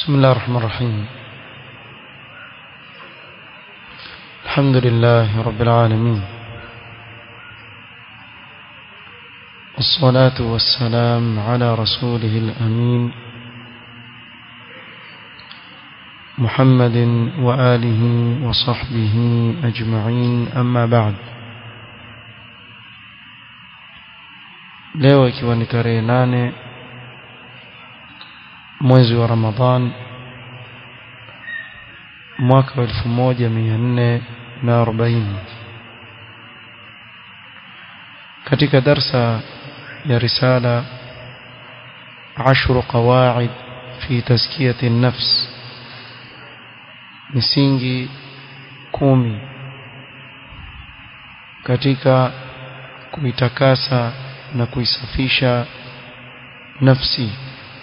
بسم الله الرحمن الرحيم الحمد لله رب العالمين والصلاة والسلام على رسوله الأمين محمد وآله وصحبه أجمعين أما بعد leo ikiwa ni tarehe nane mwezi wa Ramadhan mwaka wa 1440 katika darsa ya risala ashru qawaid fi tazkiyati nafs misingi kumi katika kuitakasa na kuisafisha nafsi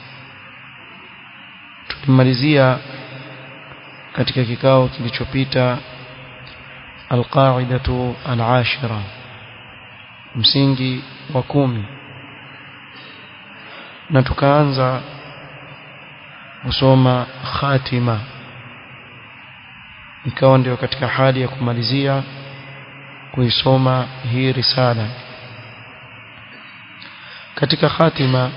tulimalizia katika kikao kilichopita alqaidatu alashira msingi wa kumi na tukaanza kusoma khatima ikawa ndio katika hali ya kumalizia kuisoma hii risala katika khatima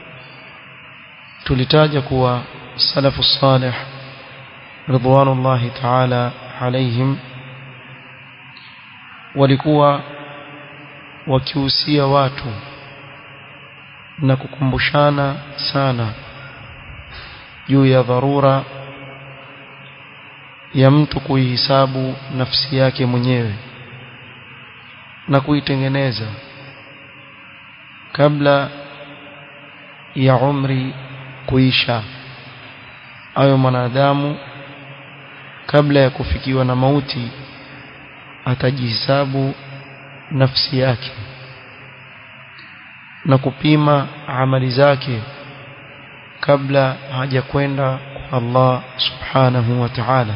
tulitaja kuwa salafu salih ridwanullahi ta'ala alaihim walikuwa wakihusia watu na kukumbushana sana juu ya dharura ya mtu kuihisabu nafsi yake mwenyewe na kuitengeneza kabla ya umri kuisha ayo mwanadamu kabla ya kufikiwa na mauti atajihesabu nafsi yake na kupima amali zake kabla hajakwenda kwa Allah subhanahu wa ta'ala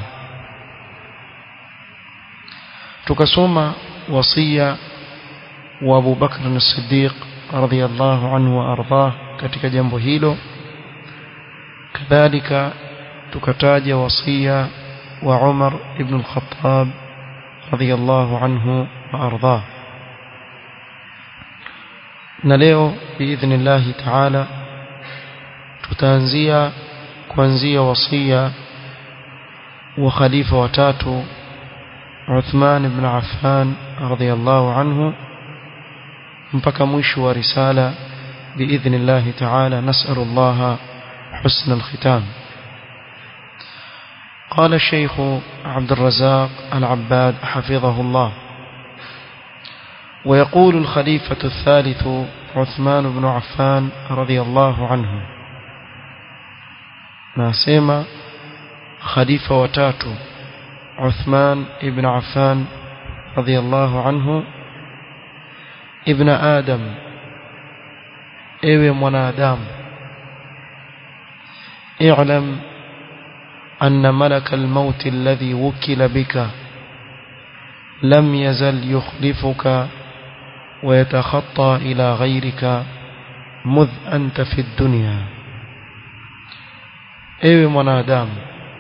tukasoma wasia wa Abu Bakr as-Siddiq radhiyallahu anhu wa ardhah katika jambo hilo kadhalika tukataja wasia wa Umar ibn al-Khattab radhiyallahu anhu wa ardhah na leo biidhnillah ta'ala tutaanzia kuanzia wasia wa khalifa watatu Uthman ibn Affan radhiyallahu anhu mpaka mwisho wa risala biidhnillah ta'ala nas'alullah حسن الختام قال الشيخ عبد الرزاق العباد حفظه الله ويقول الخليفة الثالث عثمان بن عفان رضي الله عنه ناسيما خليفة وتاتو عثمان بن عفان رضي الله عنه ابن آدم ايوه منادام اعلم أن ملك الموت الذي وكل بك لم يزل يخلفك ويتخطى إلى غيرك مذ أنت في الدنيا ewe mwanadamu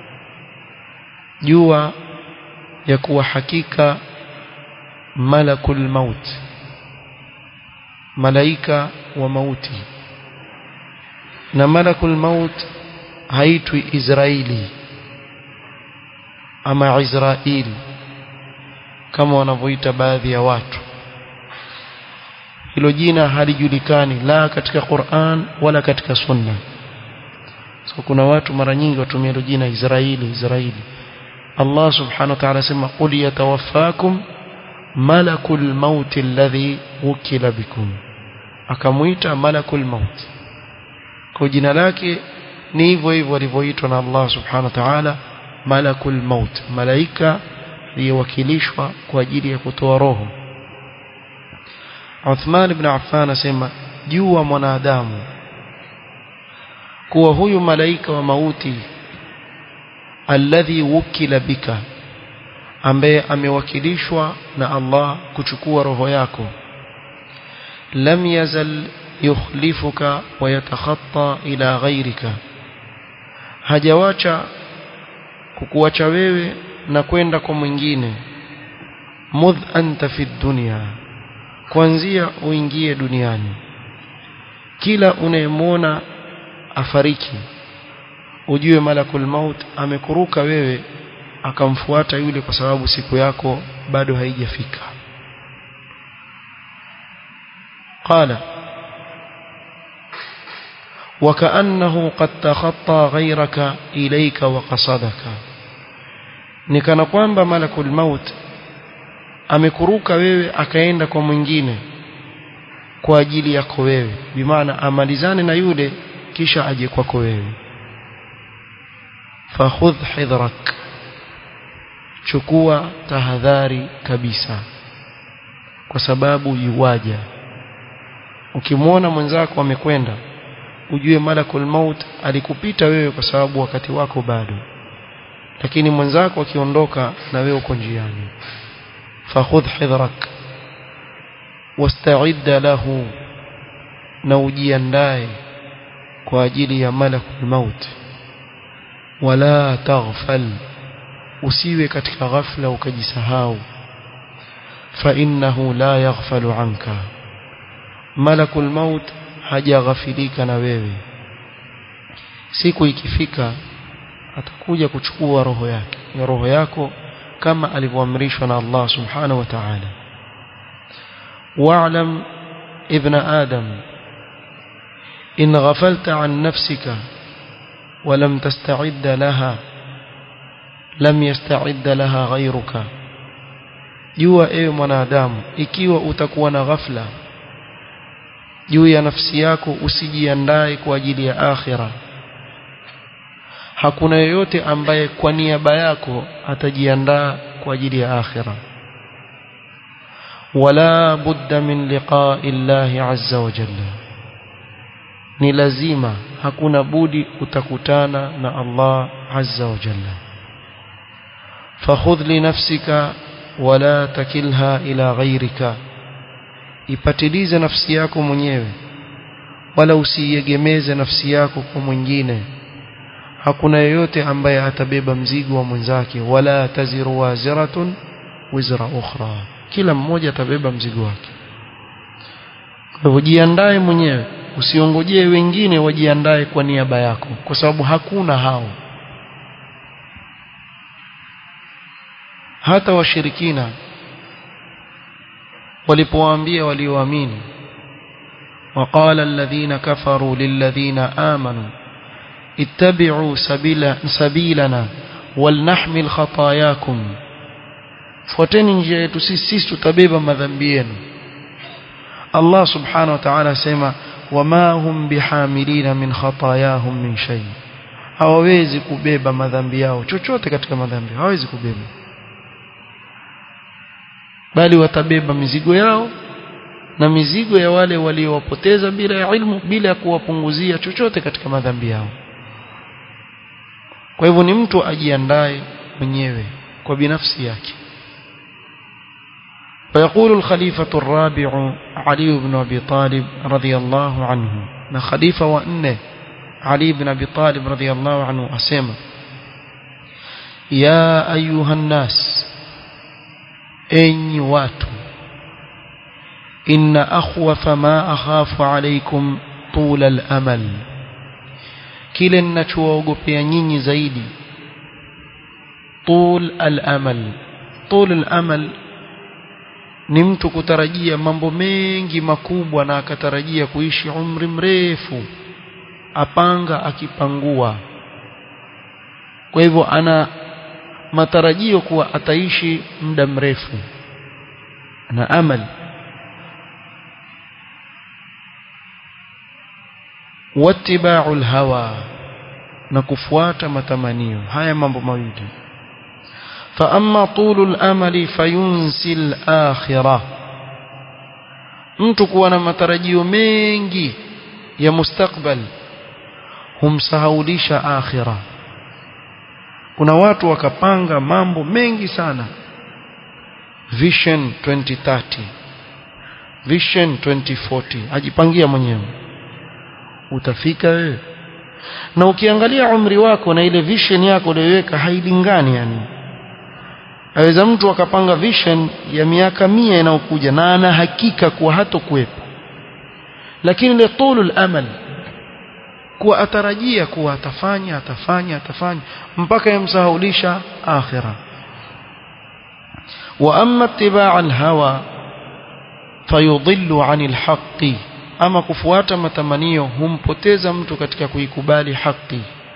jua ya kuwa hakika malakul maut malaika wa mauti na malakul maut haitwi Israeli ama Israeli kama wanavyoita baadhi ya watu hilo jina halijulikani la katika Qur'an wala katika Sunna so kuna watu mara nyingi watumia hilo jina Israeli Israeli Allah subhanahu wa ta'ala sema qul yatawaffakum malakul maut alladhi wukila bikum akamuita malakul maut kwa jina lake ni hivyo hivyo walivyoitwa na Allah subhanahu wa ta'ala malakul maut malaika aliyewakilishwa kwa ajili ya kutoa roho Uthman ibn Affan asema jua mwanadamu kuwa huyu malaika wa mauti alladhi wukila bika ambaye amewakilishwa na Allah kuchukua roho yako lam yazal yukhlifuka wa yatakhatta ila ghayrika hajawacha kukuacha wewe na kwenda kwa mwingine mudh anta fi dunya kuanzia uingie duniani kila unayemwona afariki ujue malakul maut amekuruka wewe akamfuata yule kwa sababu siku yako bado haijafika qala وكأنه قد تخطى غيرك إليك وقصدك nikana kwamba malakul maut amekuruka wewe akaenda kwa mwingine kwa ajili yako wewe bimaana amalizane na yule kisha aje kwako wewe fakhudh hidhrak chukua tahadhari kabisa kwa sababu yuwaja ukimwona mwenzako amekwenda ujue malakul maut alikupita wewe kwa sababu wakati wako bado lakini mwenzako akiondoka na wewe uko njiani fakhudh hidhrak wasta'id lahu na ujiandae kwa ajili ya malakul maut wala taghfal usiwe katika ghafla ukajisahau fa innahu la yaghfalu anka malakul maut hajaghafilika na wewe siku ikifika atakuja kuchukua roho yake ya roho yako kama alivyoamrishwa na Allah subhanahu wa ta'ala wa'lam ibn adam in ghafalta an nafsika ولم تستعد لها لم يستعد لها غيرك jua ewe mwanadamu ikiwa utakuwa na ghafla juu ya nafsi yako usijiandae kwa ajili ya akhira hakuna yeyote ambaye kwa niaba yako atajiandaa kwa ajili ya akhira wala budda min liqa'i llahi azza wa jalla ni lazima hakuna budi utakutana na Allah azza wa jalla fakhudh li nafsika wala takilha ila ghayrika ipatilize nafsi yako mwenyewe wala usiegemeze nafsi yako kwa mwingine hakuna yeyote ambaye atabeba mzigo wa mwenzake wala taziru waziratun wizra ukhra kila mmoja atabeba mzigo wake kwa hivyo jiandae mwenyewe usiongojee wengine wajiandae kwa niaba yako kwa sababu hakuna hao hata washirikina walipowaambia walioamini وقال الذين كفروا للذين آمنوا اتبعوا سبيل سبيلنا ولنحمل خطاياكم fuateni njia yetu sisi sisi tutabeba madhambi yenu Allah subhanahu wa ta'ala asema wama hum bihamilina min khatayahum min shay hawawezi kubeba madhambi yao chochote katika madhambi hawawezi kubeba bali watabeba mizigo yao na mizigo ya wale waliowapoteza bila ya ilmu bila ya kuwapunguzia chochote katika madhambi yao kwa hivyo ni mtu ajiandae mwenyewe kwa binafsi yake فيقول الخليفة الرابع علي بن أبي طالب رضي الله عنه na khalifa wa nne Ali ibn Abi Talib radhiyallahu anhu asema ya ayuha nnas enyi watu inna akhwafa ma akhafu alaykum tula al-amal kile ninachowaogopea nyinyi zaidi tul al-amal tul al-amal ni mtu kutarajia mambo mengi makubwa na akatarajia kuishi umri mrefu apanga akipangua kwa hivyo ana matarajio kuwa ataishi muda mrefu na amali wattiba'u hawa na kufuata matamanio haya mambo mawili fa amma tulul amali fayunsi al-akhirah mtu kuwa na matarajio mengi ya mustakbal humsahaulisha akhira kuna watu wakapanga mambo mengi sana vision 2030 vision 2040 ajipangia mwenyewe utafika wewe na ukiangalia umri wako na ile vision yako uliyoiweka hailingani yani aweza mtu akapanga vision ya miaka mia inayokuja na ana hakika kuwa hatokuwepo lakini ile tulul amal kuwa atarajia kuwa atafanya atafanya atafanya mpaka yamsahaulisha akhira wa amma ittiba' al-hawa fayudhillu 'anil haqqi ama kufuata matamanio humpoteza mtu katika kuikubali haki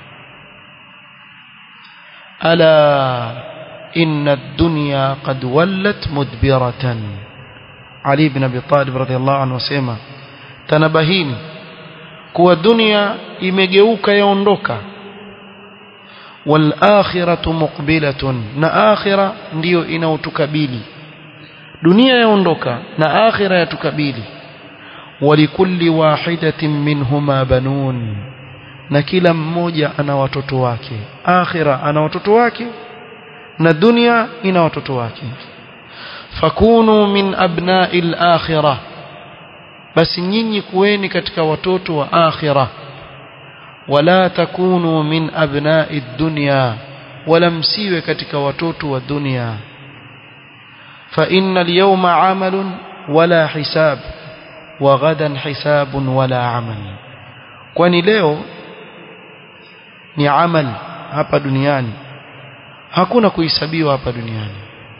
ala inna ad-dunya qad wallat mudbiratan Ali ibn Abi Talib radhiyallahu anhu asema tanabahini kuwa dunia imegeuka yaondoka wal akhiratu muqbilatun na akhira ndiyo inaotukabili dunia yaondoka na akhira yatukabili ولكل واحدة منهما بنون na kila mmoja ana watoto wake akhira ana watoto wake na dunia ina watoto wake fakunu min abna'i al-akhirah basi nyinyi kuweni katika watoto wa akhira wala takunu min abna'i ad-dunya wala msiwe katika watoto wa dunia fa inna al-yawma 'amalun wala hisab wa ghadan hisabun wala amal kwani leo ni amal hapa duniani hakuna kuhesabiwa hapa duniani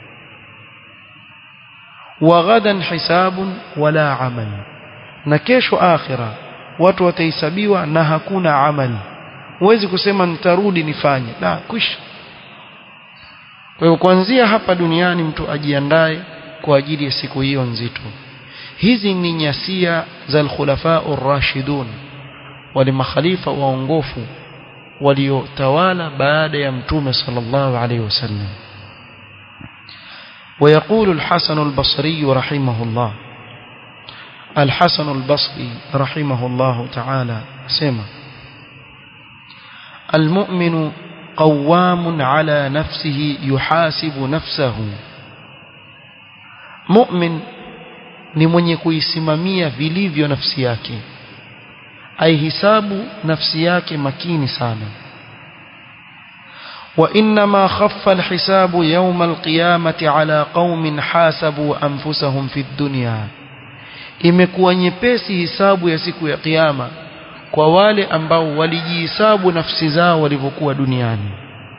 wa ghadan hisabun wala amal na kesho akhira watu watahesabiwa na hakuna amal huwezi kusema nitarudi nifanye la kwisha kwa hiyo kuanzia hapa duniani mtu ajiandae kwa ajili ya siku hiyo nzito hizi ni nyasia za al-khulafa ar-rashidun wale makhalifa waongofu waliotawala baada ya mtume sallallahu alayhi wasallam ويقول الحسن البصري رحمه الله الحسن البصري رحمه الله تعالى سمع المؤمن قوام على نفسه يحاسب نفسه مؤمن ni mwenye kuisimamia vilivyo nafsi yake aihisabu nafsi yake makini sana وإنما خف الحساب يوم القيامة على قوم حاسبوا أنفسهم في الدنيا imekuwa nyepesi hisabu ya siku ya kiyama kwa wale ambao walijihisabu nafsi zao walivyokuwa duniani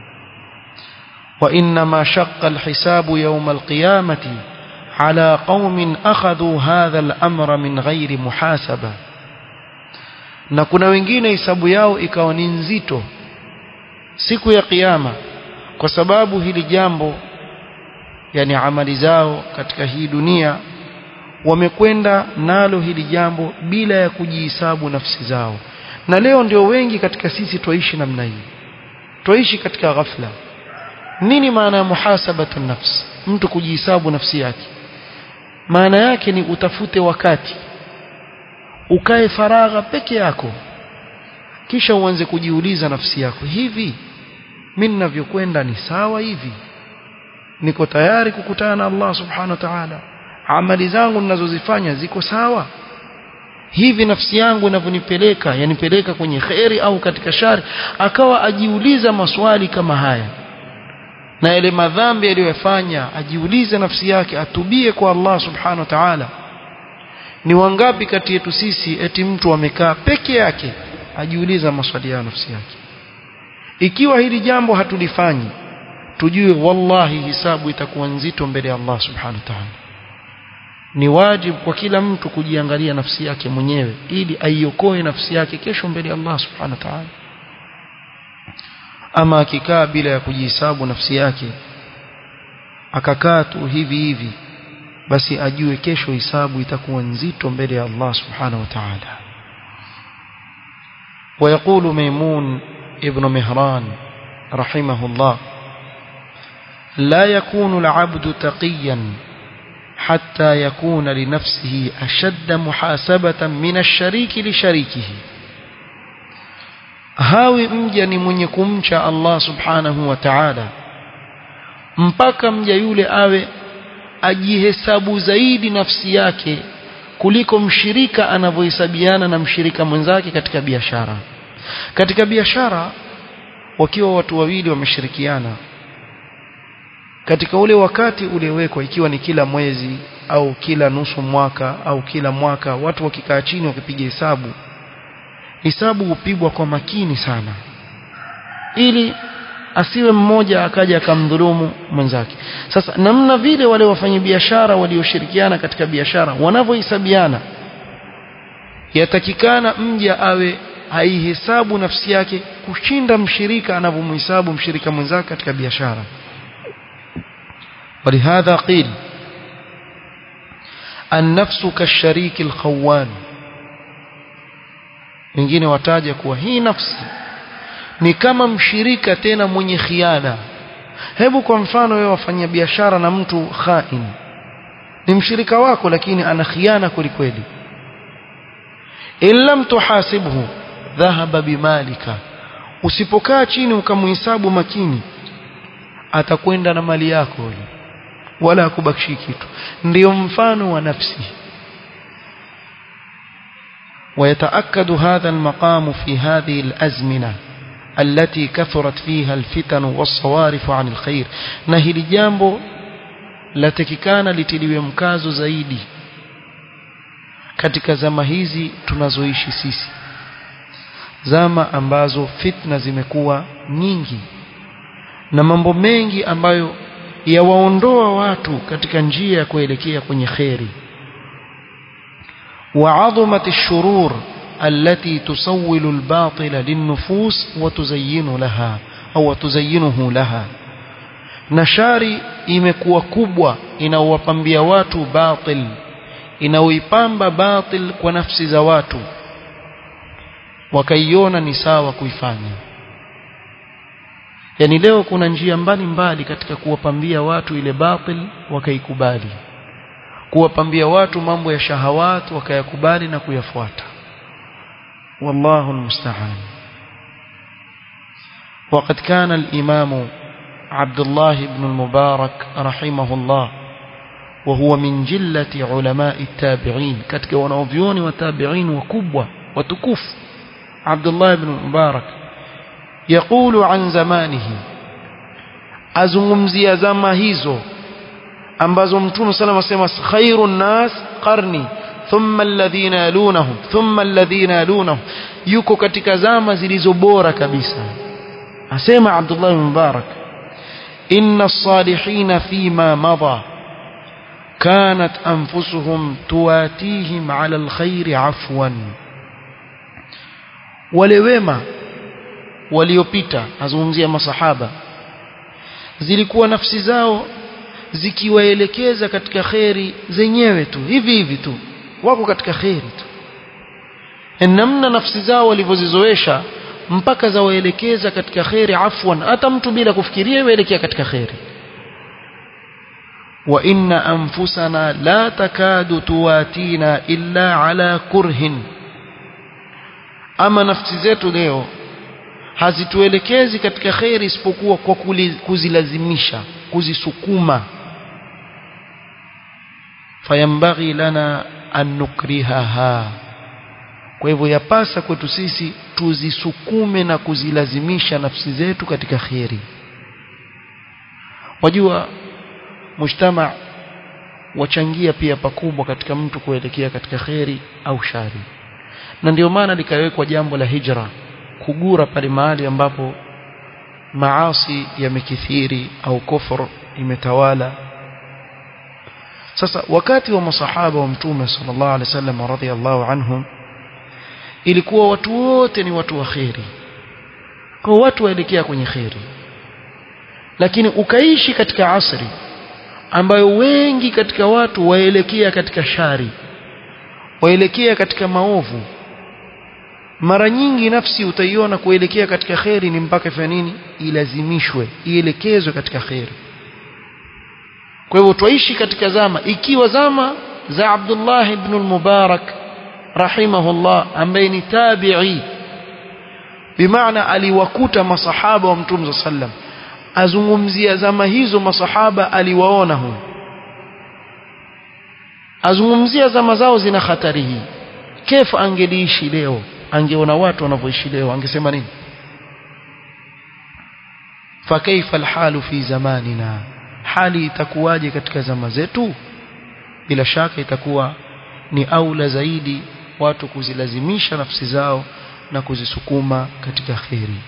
وإنما شق الحساب يوم القيامة على قوم أخذوا هذا الأمر من غير محاسبة na kuna wengine hisabu yao ikawa ni nzito siku ya kiyama kwa sababu hili jambo yani amali zao katika hii dunia wamekwenda nalo hili jambo bila ya kujihisabu nafsi zao na leo ndio wengi katika sisi twaishi namna hii twaishi katika ghafla nini maana ya muhasabatu nafsi mtu kujihisabu nafsi yake maana yake ni utafute wakati ukae faragha peke yako kisha uanze kujiuliza nafsi yako hivi mimi ninavyokwenda ni sawa hivi niko tayari kukutana na Allah subhanahu wa ta'ala amali zangu ninazozifanya ziko sawa hivi nafsi yangu inavyonipeleka yanipeleka kwenye kheri au katika shari akawa ajiuliza maswali kama haya na yale madhambi aliyofanya ajiulize nafsi yake atubie kwa Allah subhanahu wa ta'ala ni wangapi kati yetu sisi eti mtu amekaa peke yake ajiuliza maswali ya nafsi yake ikiwa hili jambo hatulifanyi tujue wallahi hisabu itakuwa nzito mbele ya Allah subhanahu wa ta'ala ni wajibu kwa kila mtu kujiangalia nafsi yake mwenyewe ili aiokoe nafsi yake kesho mbele ya Allah subhanahu wa ta'ala ama akikaa bila ya kujihesabu nafsi yake akakaa tu hivi hivi basi ajue kesho hisabu itakuwa nzito mbele ya Allah subhanahu wa ta'ala ويقول ميمون ابن مهران رحمه الله لا يكون العبد تقيا حتى يكون لنفسه أشد محاسبة من الشريك لشريكه hawi mja ni mwenye kumcha Allah subhanahu wa ta'ala mpaka mja yule awe ajihesabu zaidi nafsi yake kuliko mshirika anavyohesabiana na mshirika mwenzake katika biashara katika biashara wakiwa watu wawili wameshirikiana katika ule wakati uliowekwa ikiwa ni kila mwezi au kila nusu mwaka au kila mwaka watu wakikaa chini wakipiga hesabu hesabu hupigwa kwa makini sana ili asiwe mmoja akaja akamdhulumu mwenzake sasa namna vile wale wafanyabiashara walioshirikiana katika biashara wanavyohesabiana yatakikana mja awe haihesabu nafsi yake kushinda mshirika anavyomhesabu mshirika mwenzake katika biashara ولهذا قيل النفس كالشريك الخوان wengine wataja kuwa hii nafsi ni kama mshirika tena mwenye khiana hebu kwa mfano wewe wafanya biashara na mtu khain ni mshirika wako lakini ana khiana kwelikweli in lam tuhasibhu dhahaba bimalika usipokaa chini ukamhesabu makini atakwenda na mali yako yule wala hakubakishi kitu ndiyo mfano wa nafsi ويتأكد هذا المقام في هذه الأزمنة التي كثرت فيها الفتن والصوارف عن الخير نهي جambo latakikana litiliwe mkazo zaidi katika zama hizi tunazoishi sisi zama ambazo fitna zimekuwa nyingi na mambo mengi ambayo yawaondoa watu katika njia ya kuelekea kwenye kheri وعظمت الشرور التي تسول الباطل للنفوس وتزين لها أو تزينه لها نشاري imekuwa kubwa inaowapambia watu batil inaoipamba batil kwa nafsi za watu wakaiona ni sawa kuifanya yani leo kuna njia mbalimbali katika kuwapambia watu ile batil wakaikubali kuwapambia watu mambo ya shahawat wakayakubali na kuyafuata wallahu almusta'an وقد كان الإمام عبد الله بن المبارك رحمه الله وهو من جلة علماء التابعين كتك ونوفيون وتابعين وكبوة وتكف عبد الله بن المبارك يقول عن زمانه أزمزي زمهيزو ambazo mtume sallam asema khairun nas qarni thumma alladhina yalunahum thumma alladhina yalunahum yuko katika zama zilizo bora kabisa asema Abdullah bin Mubarak inna as-salihin fima madha كانت أنفسهم تواتيهم على الخير عفوا ولوما waliopita azungumzia masahaba zilikuwa nafsi zao zikiwaelekeza katika kheri zenyewe tu hivi hivi tu wako katika kheri tu namna nafsi zao walivyozizoesha mpaka zawaelekeza katika kheri afwan hata mtu bila kufikiria yuelekea katika kheri wa inna anfusana la takadu tuwatina illa ala kurhin ama nafsi zetu leo hazituelekezi katika kheri isipokuwa kwa kuzilazimisha kuzisukuma fayambaghi lana an nukrihaha kwa hivyo yapasa kwetu sisi tuzisukume na kuzilazimisha nafsi zetu katika kheri wajua mujtama wachangia pia pakubwa katika mtu kuelekea katika kheri au shari na ndio maana likawekwa jambo la hijra kugura pale mahali ambapo maasi yamekithiri au kufur imetawala sasa wakati wa masahaba wa mtume sallallahu alaihi wasallam radhiallahu anhum ilikuwa watu wote ni watu wa kheri kwa watu waelekea kwenye kheri lakini ukaishi katika asri ambayo wengi katika watu waelekea katika shari waelekea katika maovu mara nyingi nafsi utaiona kuelekea katika kheri ni mpaka fanya nini ilazimishwe ielekezwe katika kheri kwa hivyo twaishi katika zama ikiwa zama za Abdullah ibn al-Mubarak rahimahullah ambaye ni tabi'i bimaana aliwakuta masahaba wa mtume sallam azungumzia zama hizo masahaba aliwaona hu azungumzia zama zao zina hatari hii kefu angeliishi leo angeona watu wanavyoishi leo angesema nini fakaifa alhalu fi zamanina hali itakuwaje katika zama zetu bila shaka itakuwa ni aula zaidi watu kuzilazimisha nafsi zao na kuzisukuma katika khairi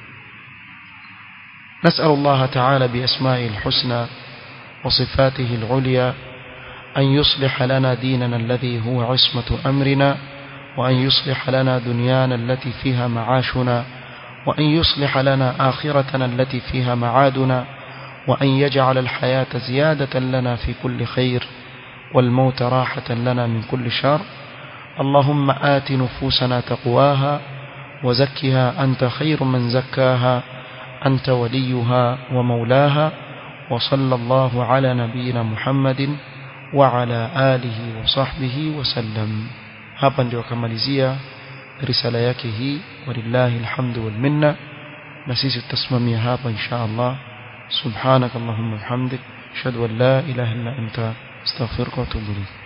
نسأل الله تعالى بأسمائه الحسنى وصفاته العليا أن يصلح لنا ديننا الذي هو عصمة أمرنا وأن يصلح لنا دنيانا التي فيها معاشنا وأن يصلح لنا آخرتنا التي فيها معادنا وأن يجعل الحياة زيادة لنا في كل خير والموت راحة لنا من كل شر اللهم آت نفوسنا تقواها وزكها أنت خير من زكاها أنت وليها ومولاها وصلى الله على نبينا محمد وعلى آله وصحبه وسلم hapa ndio akamalizia risala yake hii walillahi alhamdu wal minna na sisi tutasimamia hapa insha Allah subhanak allahumma bihamdik ashhadu an la ilaha illa anta astaghfiruka wa atubu ilayk